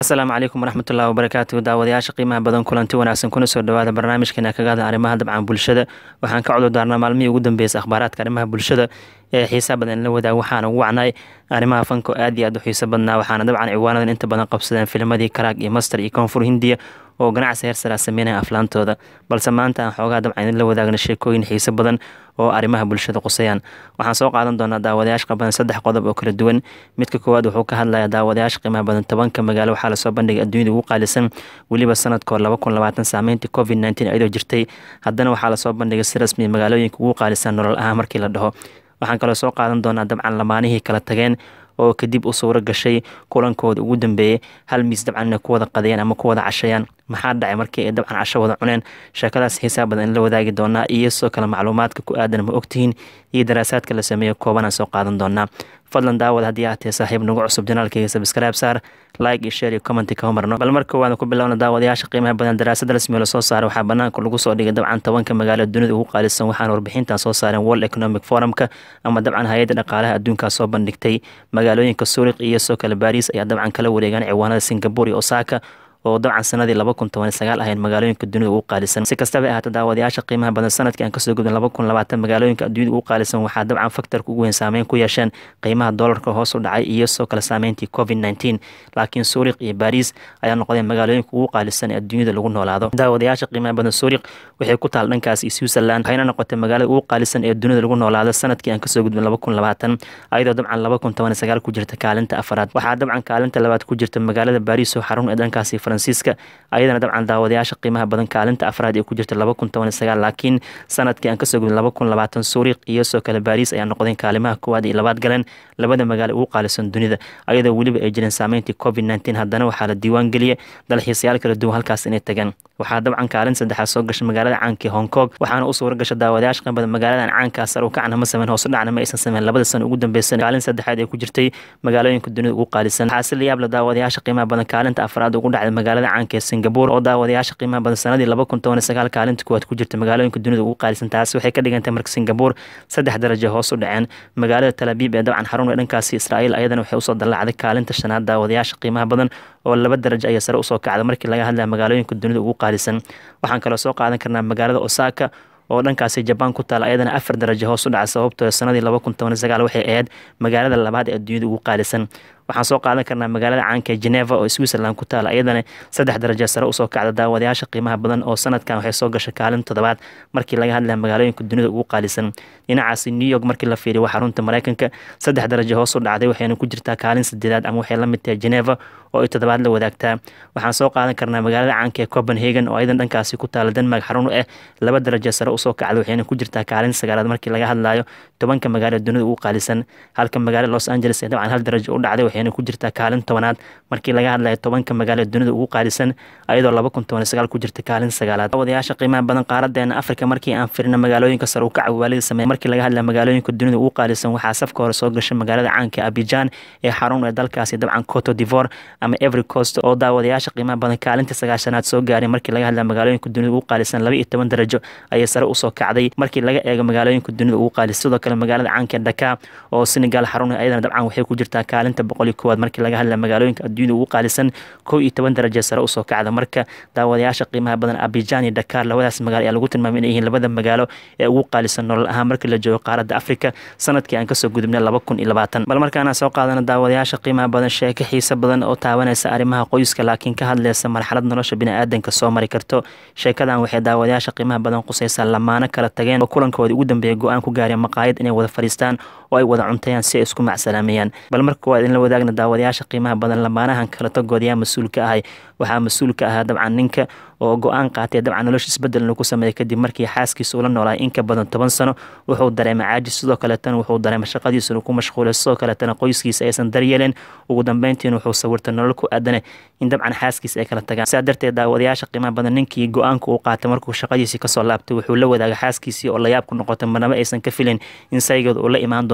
asalaamu calaykum waraxmatullahi wabarakaatu daawadayaasha qiimaha badan kulanti wanaagsan kuna soo dhawaada barnaamijkeena kaga hadla arrimaha dabcan bulshada waxaan ka cudurdaarnaa maalmihii ugu dambeysay akhbaaraadka arrimaha bulshada ee xiisaa badan la wadaag waxaana ugu wacnay arrimaha fanka oo aad iyo aad u xiiso badnaa waxaana dabcan ciwaanadan inta badan qabsadeen filmadii karaag iyo master iyo koonfur hindiya oo ganacsi heer saraa sameynaya aflaantooda balse maanta aan xoogaa dabcan idin la wadaagna sheekooyin xiiso badan oo arrimaha bulshada qusayaan waxaan soo qaadan doonaa daawadayaasha qabadan saddex qodob oo kala duwan midka koowaad wuxuu ka hadlayaa daawadayaasha qiimaha badan tobanka magaalo waxaa lasoo bandhigay adduunyada ugu qaalisan weliba sanadkoor laba kun labaatan saameyntii covid nneteen iyadoo jirtay haddana waxaa lasoo bandhigay si rasmiya magaalooyinka ugu qaalisan nolol ahaan markii la dhaho waxaan kaloo soo qaadan doonaa dabcan lamaanihii kala tageen oo kadib u suuro gashay kulankooda ugu dambeeyey hal miis dabcan inay ku wada qadayeen ama ku wada cashayaan maxaa dhacay markii ay dabcan casho wada cuneen sheekadaas xiisaa badan in la wadaagi doonaa iyo sidoo kale macluumaadka ku aadan ma ogtihiin iyo daraasaadka la sameeyo koobanaan soo qaadan doonaa fadlan daawad haddii aad tahay saaxiib nagu cusub janaalkayga sabscribe saar like iyo share iyo comment ka marno bal marka waana ku bilowna daawadayaasha qiimaha badan daraasada rasmiga lasoo saaray waxaa banaanka lagu soo dhigay dabcan tobanka magaalo dunida ugu qaalisan waxaana warbixintan soo saareen world economic forumka ama dabcan hay-adda dhaqaalaha adduunkaa soo bandhigtay magaalooyinka suuriq iyo sidoo kale baris ayaa dabcan kala wareegaan ciwaanada singapore iyo osaka oo dabcan sanadii laba kun toban sagaal ahayn magaalooyinka dunida ugu qaalisan si kastaba ahaata daawadayaasha qiimaha badan sanadkii aan kasoo gudbin laba kun labaatan magaalooyinka adduunyada ugu qaalisan waxaa dabcan faktorka ugu weyn saameyn ku yeesheen qiimaha doolarka hoos u dhacay iyo sidoo kale saameyntii covid nneteen laakiin suuriq iyo baris ayaa noqdeen magaalooyinka ugu qaalisan ee adduunyada lagu noolaado daawadayaasha qiimaha badan suuriq waxay ku taal dhankaas iyo switzerland waxayna noqotay magaalada ugu qaalisan ee dunida lagu noolaado sanadkii aan kasoo gudbin laba kun labaatan ayadoo dabcan laba kun toban sagaal ku jirta kaalinta afaraad waxaa dabcan kaalinta labaad ku jirta magaalada baris oo xarun ee dhankaasi faransiiska ayadana dabcan daawadayaasha qiimaha badan kaalinta afraad ee ku jirta laba kun toban sagaal laakiin sanadkii aan kasoo gudbin laba kun labaatan suuriq iyo sidoo kale baris ayaa noqdeen kaalimaha koowaad iyo labaad galeen labada magaalo ugu qaalisan dunida ayadoo weliba ay jireen saameyntii covid nneteen haddana waxaa la diiwaan geliyay dalxiisayaal kala duwan halkaas inay tageen waxaa dabcan kaalin saddexaad soo gashay magaalada caanka hong kong waxaana u suura gasha daawadayaasha qiim badan magaaladan caankaa sar u kacna ma sameyn hoos u dhacna ma aysan sameyn labada sano ugu dambeysan kaalin saddexaad ee ku jirtay magaalooyinka dunida ugu qaalisan waxaa si la yaab la daawadayaasha qiimaha badan kaalinta afraad ugu dhacday magaalada caanka ee singapore oo daawadayaasha qiimaha badan sanadii laba kun toban sagaal kaalinta kuwaad ku jirta magaalooyinka dunida ugu qaalisan taasi waxay ka dhigantay marka singapore saddex darajo hoos u dhaceen magaalada talabiib ee dabcan xarun ee dhankaasi israa'iil ayadana waxay usoo dallacday kaalinta shanaad daawadayaasha qiimaha badan oo laba darajo ayaa sare usoo kacda markii laga hadlaya magaalooyinka dunida ugu qaalisan waxaan kaloo soo qaadan karnaa magaalada osaka oo dhankaasi jabaan ku taala ayadana afar darajo hoos u dhacay sababtoo sanadii laba kun toban sagaal waxay ahayd magaalada labaad ee adduunyada ugu qaalisan waxaan soo qaadan karnaa magaalada caanka ee geneva oo switzerland ku taala iyadana saddex darajo sare usoo kacda daawadayaasha qiimaha badan oo sanadkan waxay soo gashay kaalin toddobaad markii laga hadlaya magaalooyinka dunida ugu qaalisan dhinacaasi new york markii la fiiriyo waa xarunta mareykanka saddex darajo hoos u dhacday waxayna ku jirtaa kaalin sadeedaad ama waxay la mid tahay geneva oo ay toddobaad la wadaagtaa waxaan soo qaadan karnaa magaalada caanka ee copenhagen oo ayadan dhankaasi ku taala denmark xarun u ah laba darajo sare usoo kacda waxayna ku jirtaa kaalin sagaalaad markii laga hadlayo tobanka magaalo dunida ugu qaalisan halka magaalada los angeles ee dabcan hal darajo u dhacday waxayna ku jirtaa kaalin tobanaad markii laga hadlayo tobanka magaalo dunida ugu qaalisan ayadoo laba kun toban sagaal ku jirta kaalin sagaalaad wadayaasha qiimaha badan qaaradeena afrika markii aan firina magaalooyinka sare u kaca waalida sameeya markii laga hadlayo magaalooyinka dunida ugu qaalisan waxaa safka hore soo gashay magaalada caanka abijan ee xarun ee dalkaasi dabcan coto divor ama every coast oo daawadayaasha qiimaha badan kaalinta sagaashanaad soo gaaray markii laga hadlayo magaalooyinka dunida ugu qaalisan laba iyo toban darajo ayay sare usoo kacday markii laga eego magaalooyinka dunida ugu qaalisan sidoo kale magaalada caanka daka oo senegal xarun ayadana dabcan waxay ku jirtaa kaalinta boqol iyo koowaad markii laga hadlaya magaalooyinka adduunyada ugu qaalisan kow iyo toban darajo sare usoo kacda marka daawadayaasha qiimaha badan abijan iyo dakar labadaas magaalo ayaa lagu tilmaamay inay yihiin labada magaalo ee ugu qaalisan nolol ahaan markii la joogo qaaradda afrika sanadkii aan kasoo gudubnay laba kun iyo labaatan bal markaana soo qaadana daawadayaasha qiimaha badan sheeko xiise badan oo taabanaysa arrimaha qoyska laakiin ka hadleysa marxalad nolosha biniaadanka soo mari karto sheekadan waxay daawadayaasha qiimaha badan qusaysaa lamaano kala tageen oo kulankoodii ugu dambeeyay go-aan ku gaareen maqaayad inay wada fadhiistaan oo ay wada cuntayaan si ay isku macsalaameeyaan bal marka koowaad in la wadaagna daawadayaasha qiimaha badan lamaanahan kala tagood yaa mas-uul ka ahay waxaa mas-uul ka ahaa dabcan ninka oo go-aan qaatay dabcan nolosha isbedelna ku sameeyay kadib markii xaaskiisa ula noolaa in ka badan toban sano wuxuu dareemay caajis sidoo kaleetana wuxuu dareemay shaqadiisuna ku mashquulay sidoo kaleetana qoyskiisa aysan daryeelin ugu dambeyntiina wuxuu sawirtay nolol ku aadane in dabcan xaaskiisa ay kala tagaan sidaa darteed daawadayaasha qiimaha badan ninkii go-aanka uu qaatay markuu shaqadiisii kasoo laabtay wuxuu la wadaagay xaaskiisii oo layaab ku noqotay marnaba aysan ka filin in saygeeda uu la imaan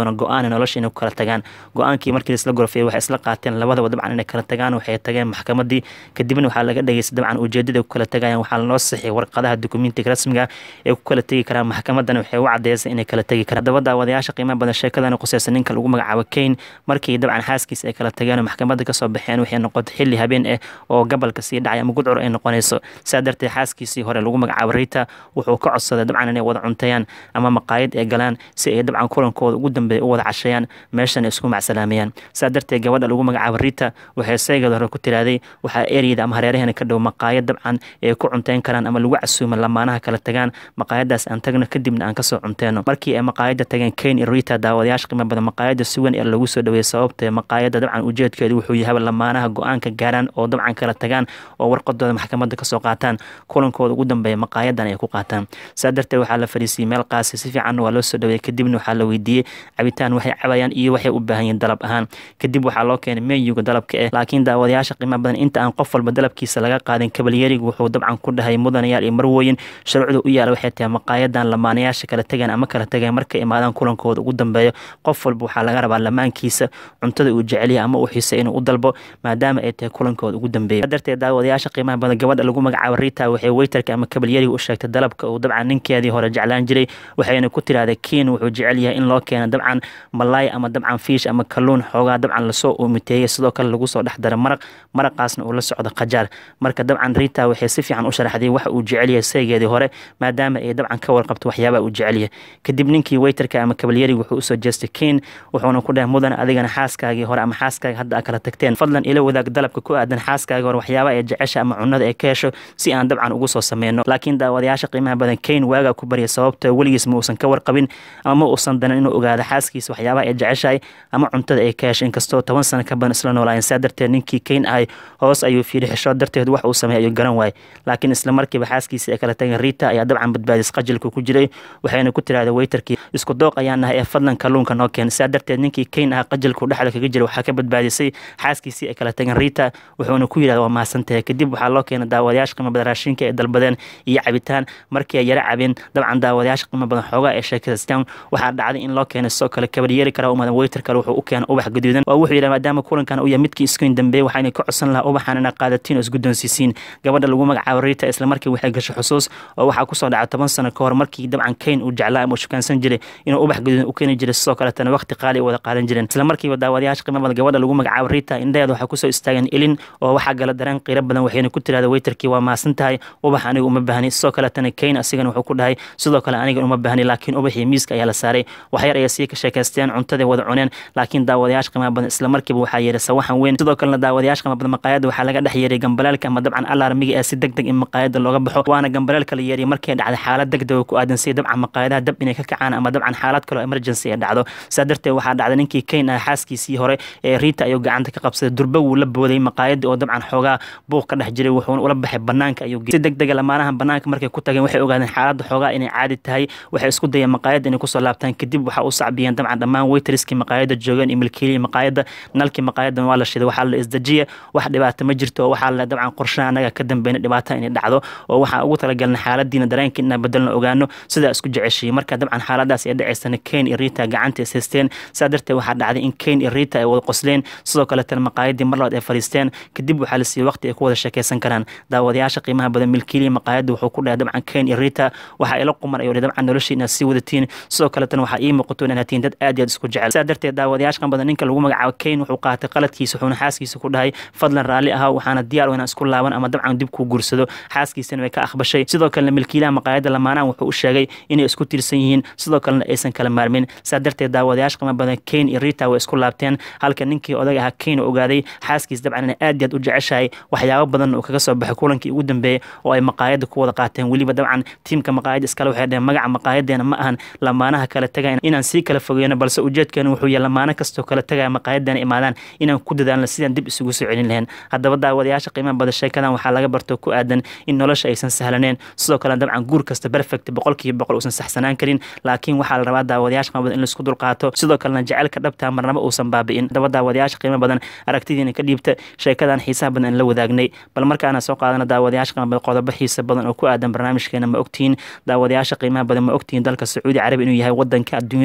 doono go-aan nolosha inay ku kala tagaan go-aankii markii laisla gorfeeyey waxay isla qaateen labadaba dabcan inay kala tagaan waxay tageen maxkamadii kadibna waxaa laga dhageystay dabcan ujeedada ku kala tagayaan waxaa lanoo saxiixay warqadaha dukumentiga rasmiga ee ku kala tegi karaan maxkamadana waxay u cadeysay inay kala tegi karaan haddaba daawadayaasha qiimaha badan sheekadana quseysan ninka lagu magacaabo kane markii dabcan xaaskiisa ay kala tageen oo maxkamadda kasoo baxeen waxay noqotay xilli habeen ah oo gabalka sii dhacay ama gudcur ay noqonayso saa darteed xaaskiisii hore lagu magacaabo rita wuxuu ka codsaday dabcan inay wada cunteeyaan ama maqaayad ay galaan si ay dabcan kulankooda ugu dambeeya u wada casheeyaan meeshana isku macsalaameeyaan saa darteed gabadha lagu magacaabo rita waxay seegeeda hore ku tiraaday waxaa ereyada ama hareeraheena ka dhow maqaayad dabcan ay ku cunteyn karaan ama lagu casuuma lamaanaha kala tagaan maqaayadaas aan tagno kadibna aan kasoo cunteeno markii ay maqaayada tageen kane iyo rita daawadayaasha qiimo badan maqaayada si weyn ee lagu soo dhaweeyey sababtee maqaayada dabcan ujeedkeedu wuxuu yahay lamaanaha go-aanka gaaraan oo dabcan kala tagaan oo warqadooda maxkamadda kasoo qaataan kulankooda ugu dambeeya maqaayadan ay ku qaataan saa darteed waxaa la fadhiisiyey meel qaasi si fiican waa loo soo dhaweeyey kadibna waxaa la weydiiyey cabitaan waxay cabayaan iyo waxay u baahan yihiin dalab ahaan kadib waxaa loo keenay menyuga dalabka eh laakiin daawadayaasha qiimaha badan inta aan qof walba dalabkiisa laga qaadin kabalyeriga wuxuu dabcan ku dhahay mudanayaal iyo marwooyin sharcida u yaala waxay tahay maqaayadan lamaanayaasha kala tegaan ama kala tegaan markay imaadaan kulankooda ugu dambeeyo qof walba waxaa laga rabaa lamaankiisa cuntada uu jeceliya ama uu xiisay inuu u dalbo maadaama ay tahay kulankooda ugu dambeeya darteed daawadayaasha qiimaha badan gabadha lagu magacaabo rita waxay weytarka ama kabalyeriga u sheegtay dalabka uu dabcan ninkeedii hore jeclaan jiray waxayna ku tiraahday kiin wuxuu jecel yahay in loo keeno dabcan malaay ama dabcan fiish ama kalluun xoogaa dabcan lasoo uumiteeyey sidoo kale lagu soo dhex daray maraq maraqaasna uu la socdo qajaar marka dabcan rita waxay si fiican u sharaxday waxa uu jecel yahay saygeedii hore maadaama ay dabcan ka warqabto waxyaabaha uu jecel yahay kadib ninkii weytarka ama kabalyeriga wuxuu usoo jeestay kiin wuxuuna ku dhahay mudan adigana xaaskaagii hore ama xaaskaaga hadda a kala tagteen fadlan ila wadaag dalabka ku aadan xaaskaaga hore waxyaabaha ay jecesha ama cunada ay ka hesho si aan dabcan ugu soo sameyno laakiin daawadayaasha qiimaha badan kane waagaa ku barya sababtoo weligiis ma uusan ka warqabin ama ma uusan danan inuu ogaado xaaskiisa waxyaabaha ay jeceshahay ama cuntada ay ka hesho inkastoo toban sano ka badan isla noolaayeen saa darteed ninkii kane ahay hoos ayuu fiiri xishood darteed wax uu sameey ayuu garan waayey laakiin isla markiiba xaaskiisa ay kala tageen rita ayaa dabcan badbaadis qajilka ku jiray waxayna ku tiraahday weytarkii isku dooq ayaan nahay ee fadlan kalluunka noo keen saa darteed ninkii kane ahaa qajilku dhexda kaga jira waxaa ka badbaadisay xaaskiisii ay kala tageen rita wuxuuna ku yidhahda waa mahadsantahay kadib waxaa loo keenay daawadayaasha qiimo badan raashinka ay dalbadeen iyo cabitaan markii ay yara cabeen dabcan daawadayaasha qiimo badan xoogaa ay sheekaystaan waxaa dhacday in loo keenay sidoo kale kabaryeeri kara umadan weytar kale wuxuu u keenay ubax gaduudan oo wuxuu yidhaha maadaama kulankan uu yahay midkii iskuin dambeeyey waxayna ka codsan lahaa ubaxan inaa qaadatiin oo isguddoonsiisiin gabadha lagu magacaabo rita isla markii waxay gashay xusuus oo waxaa kusoo dhacay toban sano ka hor markii dabcan kane uu jeclaa ama uu shukaansan jiray inuu ubax gaduudan u keeni jiray sidoo kaletana waqti qaali ay wada qaadan jireen isla markiiba daawadayaasha qiimo badan gabadha lagu magacaabo rita indhaheeda waxaa kusoo istaageen ilin oo waxaa gala dareen qiiro badan waxayna ku tirahda weytarkii waa maasan tahay ubax aniga uma baahni sidoo kaletana kane asigana wuxuu ku dhahay sidoo kale aniga uma baahni laakiin ubaxii miiska ayaa la saaray waxyar ayaa sii ka sheekaysteen cuntaday wada cuneen laakiin daawadayaasha qiimaha badan isla markiiba waxaa yeeray sawaxan weyn sidoo kalena daawadayaasha qiimaha badan maqaayada waxaa laga dhex yeeray gambalaalka ama dabcan alarmiga ee si deg deg in maqaayada looga baxo waana gambalaalka la yeeray markay dhacday xaalad deg deg oo ku aadan si dabcan maqaayadaha dab inay ka kacaan ama dabcan xaalad kaloo emergency ay dhacdo saa darteed waxaa dhacday ninkii kane ah xaaskiisii hore ee rita ayuu gacanta ka qabsaday durba wuu la booday maqaayadii oo dabcan xoogaa buuq ka dhex jiray wuxuuna ula baxay banaanka ayuu si deg dega lamaanaha banaanka markay ku tageen waxay ogaadeen xaaladda xoogaa inay caadi tahay waxay isku dayeen maqaayadda inay kusoo laabtaan kadib waxaa u sacbiyeen dabcan dhammaan weytriskii maqaayadda joogeen iyo milkiilihii maqaayadda nalkii maqaayaddan waa la shiday waxaa la isdajiya wax dhibaato ma jirto oo waxaa la dabcan qorshaha anaga ka dambeyna dhibaata inay dhacdo oo waxaa ugu talagalna xaaladiina dareenka inaa bedelna ogaano sidaa isku jeceshiiyey marka dabcan xaaladaas ay dhaceysana kane iyo rita gacanta is haysteen saa darteed waxaa dhacday in kane iyo rita ay wada qosleen sidoo kaletana maqaayadii mar labaad ay fadhiisteen kadib waxaa la siiyey waqti ay ku wada sheekeysan karaan daawadayaasha qiimaha badan milkiilihii maqaayadda wuxuu ku dhahay dabcan kane iyo rita waxaa ila quman ayuu dabcan noloshii inaad sii wadatiin sidoo kaletana waxaa ii muuqato inaad hatiin dad aad iyo aad isku jecel saa darteed daawadayaasha qiimaha badan ninka lagu magacaabo kane wuxuu qaatay qaladkiisa wuxuuna xaaskiisa ku dhahay fadlan raalli ahaa waxaana diyaar inaan isku laaban ama dabcan dib kuu guursado xaaskiisana way ka aqbashay sidoo kalena milkiilaha maqaayadda lamaanahan wuxuu u sheegay inay isku tirsan yihiin sidoo kalena aysan kala maarmin saa darteed daawadayaasha qiimo badan kane iyo rita way isku laabteen halka ninkii odag ahaa kane ogaaday xaaskiis dabcan inay aad iyo aad u jeceshahay waxyaabo badan uu kaga soo baxay kulankii ugu dambeeyey oo ay maqaayadda ku wada qaateen weliba dabcan tiimka maqaayadda iskale waxay dhaheen magaca maqaayadeena ma ahan lamaanaha kala tagay inaan sii kala fogeyno balse ujeedkeena wuxuu yahay lamaano kastoo kala tagaya maqaayadeena imaadaan inaan ku dadaalno sidaan dib isugu soo celin lahayn haddaba daawadayaasha qiimaha badan sheekadan waxaa laga barto ku aadan in nolosha aysan sahlaneen sidoo kale dabcan guur kasta perfect boqolkiiba boqol uusan saxsanaan karin laakiin waxaa la rabaa daawadayaasha qiimo badan in laisku dulqaato sidoo kalena jacaylka dhabta marnaba uusan baabi'in haddaba daawadayaasha qiimo badan aragtidiina ka dhiibta sheekadan xiisaha badan in la wadaagnay bal markaana soo qaadana daawadayaasha qiimo badan qodobo xiisa badan oo ku aadan barnaamijkeena ma ogtihiin daawadayaasha qiimaha badan ma ogtihiin dalka sacuudi carabi inuu yahay wadanka adduunyada ugu ballaaran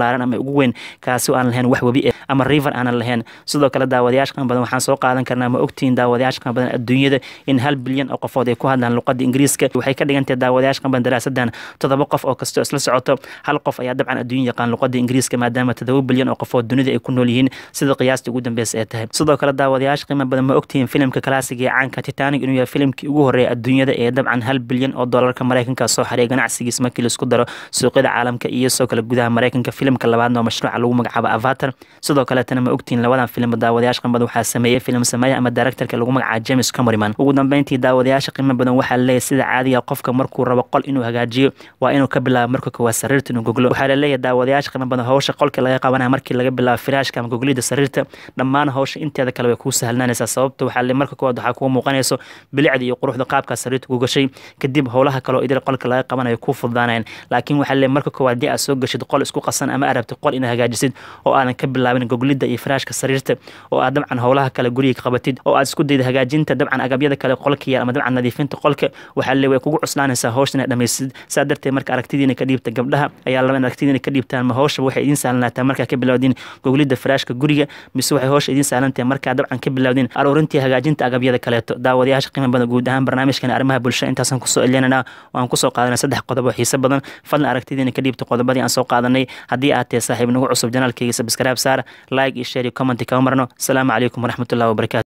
ballaaran ama ugu weyn kaasi oo aan lahayn wax webi eh ama river aanan lahayn sidoo kale daawadayaasha qiimo badan waxaan soo qaadan karnaa ma ogtihiin daawadayaasha qiimo badan adduunyada in hal bilyan oo qofood ay ku hadlaan luqada ingiriiska waxay ka dhigantahay daawadayaasha qiimo badan daraasadan toddoba qof oo kastoo isla socoto hal qof ayaa dabcan adduunya yaqaan luqada ingiriiska maadaama toddoba bilyan oo qofood dunida ay ku nool yihiin sida qiyaastii ugu dambeysa ay tahay sidoo kale daawadayaasha qiimo badan ma ogtihiin filimka kalaasiga ee caanka titanic inuu yahay filimkii ugu horreeya adduunyada ee dabcan hal bilyan oo doolarka maraykanka soo xareey ganacsigiis markii laisku daro suuqyada caalamka iyo sidoo kale gudaha maraykanka filimka labaadna oo mashruuca lagu magacaabo avatar sidoo kaletana ma ogtihiin labadan filim daawadayaasha qiimo badan waxaa sameeyey filim sameeya ama directorka lagu magacaabo james cameron ugu dambeyntii daawadayaasha qiimo badan waxaa laleeyahay sida caadiga qofka markuu rabo qol inuu hagaajiyo waa inuu ka bilaabo marka koowaad sariirta inuu goglo waxaa laleeyahay daawadayaasha qiimo badan hawsha qolka laga qabanaya markii laga bilaabo firaashka ama goglida sariirta dhammaan hawsha inteeda kale way kuu sahlananaysaa sababta waxaa le marka koowaad waxaa kugu muuqanayso bilicda iyo quruxda qaabkaa sariirta ku gashay kadib howlaha kale oo idil qolka laga qabanayo kuu fududaanayan laakiin waxaa le marka koowaad dii aad soo gashid qol isku qasan ama arabtid qol inaad hagaajisid oo aadan ka bilaabin goglida iyo firaashka sariirta oo aad dabcan howlaha kale guriga qabatid oo aad isku dayda hagaajinta dabcan agabyada kale qolka yaal ama dabcan nadiifinta qolka waxaa le way kugu cuslaanaysaa hawshan inaad dhamaysid saa darteed marka aragtidiina ka dhiibta gabdhaha ayaa laba in aragtidiina ka dhiibtaan ma hawsha waxay idiin sahlanaataa markaa ka bilowdiin goglida firaashka guriga mise waxay hawsha idiin sahlantahay markaa dabcan ka bilowdiin aruurintii hagaajinta agabyada kaleeto daawadayaasha qiimo badan guud ahaan barnaamijkan arrimaha bulshada intaasaan kusoo elinaynaa waan kusoo qaadanay saddex qodob oo xiiso badan fadlan aragtidiina ka dhiibta qodobadii aan soo qaadanay haddii aad tahay saaxiib nagu cusub janaalkayga sabskraib saar like iyo share iyo comment kama marno asalaamu calaykum waraxmatullahi wabarakatu